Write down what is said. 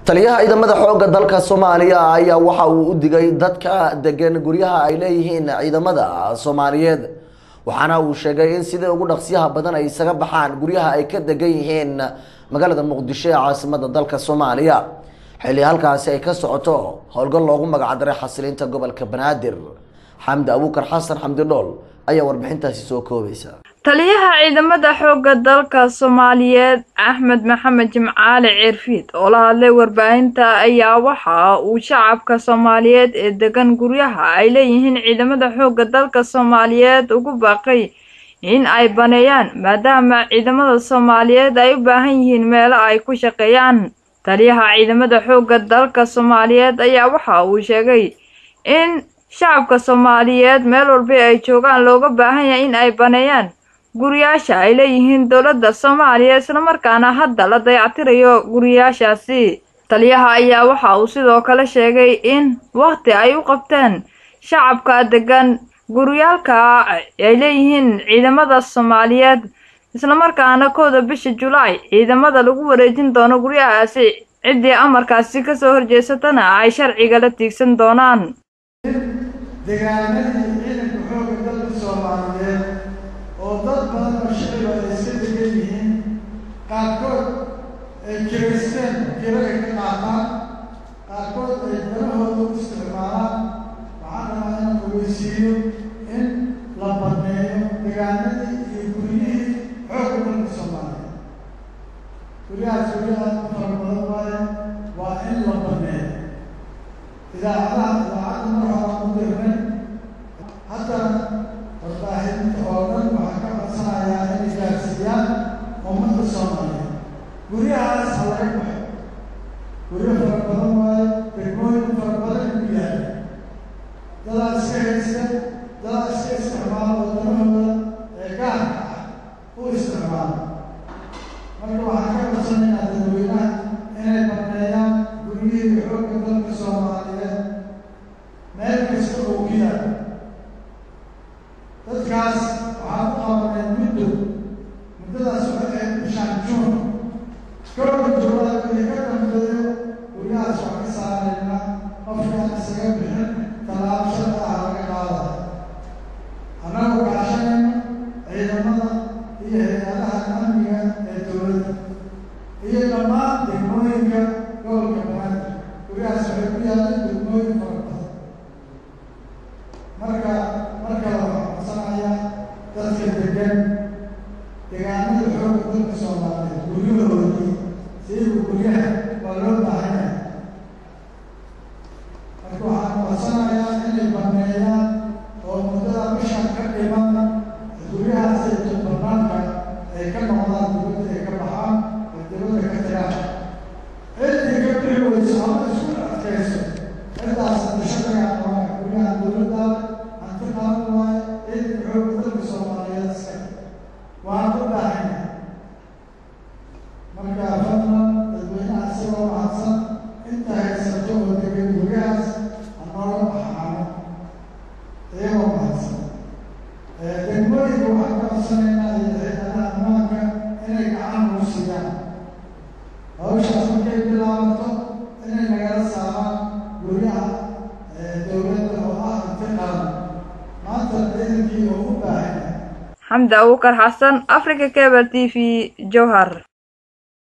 taliyaha ciidamada xoogga dalka soomaaliya ayaa waxa uu u digay dadka degan guryaha ay leeyihiin ciidamada soomaaliyeed waxaana uu sheegay in sidai ugu dhaqsiyaha badan ay isaga baxaan guryaha ay ka degan yihiin magaalada muqdisho ee caasimada dalka soomaaliya xilli halkaasi ay ka socoto howlgal loogu magacdaray xasilinta gobolka banaadir xamdi abuukar xasan xamdi dhool ayaa warbixintaasi soo koobaysa taliyaha ciidamada xoogga dalka soomaaliyeed axmed maxamed jimcaale ceerfiid oo la hadlay warbaahinta ayaa waxa uu shacabka soomaaliyeed ee degan guryaha ay leeyihiin ciidamada xoogga dalka soomaaliyeed ugu baaqay in ay baneeyaan maadaama ciidamada soomaaliyeed ay u baahan yihiin meelo ay ku shaqeeyaan taliyaha ciidamada xoogga dalka soomaaliyeed ayaa waxa uu sheegay in shacabka soomaaliyeed meel walba ay joogaan looga baahan yahay in ay baneeyaan guriyaasha ay leeyihiin dowladda soomaaliya islamarkaana hadda la dayactirayo guriyaashaasi taliyaha ayaa waxa uu sidoo kale sheegay in wakhti ay u qabteen shacabka degan guryaalka ay leeyihiin ciidamada soomaaliyeed islamarkaana kooda bisha julaay ciidamada lagu wareejin doono guryahaasi ciddii amarkaasi kasoo horjeesatana ay sharciga la tiigsan doonaan degaanadii ciidanka xoogga dalka soomaaliyeed oo dad badan oo shiciba ay iska degan yihiin qaarkood ay kiraysteen kiro ay ka qaataan qaarkood ay dalahooda u isticmaalaan waxaan rabaa inaan ogeysiiyo in la baneeyo degaanadii iyo guryihii xoogga dalka soomaaliyeed guryahaas guryaha u fara badan waayo waa in la baneeyo idaacadaha idaacadda mar horaan u dirnay haddana warbaahinta oo dhan waxaa ka codsanayaa inay gaarsiiyaan ummadda soomaaliyeed guryahaas ha laga baxo guryo fara badan waayo degmooyin fara badan ku yaala dadaa iska haysta dadaa iska isticmaala waddanahooda ee gaarka ah u isticmaala marka waxaan ka codsanaynaa dadweynaha inay baneeyaan guryihii xoogga dalka soomaaliyeed meel kasta oo ku yaala dadkaas waxaan u qabanay muddo muddadaas waxay ahayd bishaan juun kowda juulaad wixii ka dambeeyo guryahaas waxaan ka saaraynaa qofkaan isaga bixin tallaabo sharci ah laga qaadaya annagoo kaashanayno ciidamada iyo hay-adaha amniga ee dowladda iyo dhammaan degmooyinka gobolka banaadir guryahaas waxay ku yaalaan degmooyin fara badan marka marka waxaan codsanayaa dadka degan deegaanada xoogga dalka soomaaliyeed guryahoodii siiba guryaha waa loo baahan yahay marka waxaan codsanayaa inay baneeyaan oo muddada bishan ka dhiman guryahaas ay jabanaanka ay ka noqdaan dibadda ay ka baxaan oo dibadda ka tagaan ciddii ka bixi weyso ama isku adkayso ciddaas dashadaga noqona guryaha dowladda hanti qaban waayo ciidanka xoogga dalka soomaaliyeed iska waan u baahan yahay marka fadlan dadweynaha isagoo mahadsan inta haysato oo degan guryahaas hanoola baxaano iyagoo mahadsan degmooyinka waxaan ka codsanaynaa iyo hay-adaha ammaanka inay gacan ugu siiyaan hawshaas markay bilaabato inay nagala saaraan guryaha dowladda oo ah hanti qaran maanta ciidankii oo u baahan yahay xamdi abuukar xasan africa cable t v jowhar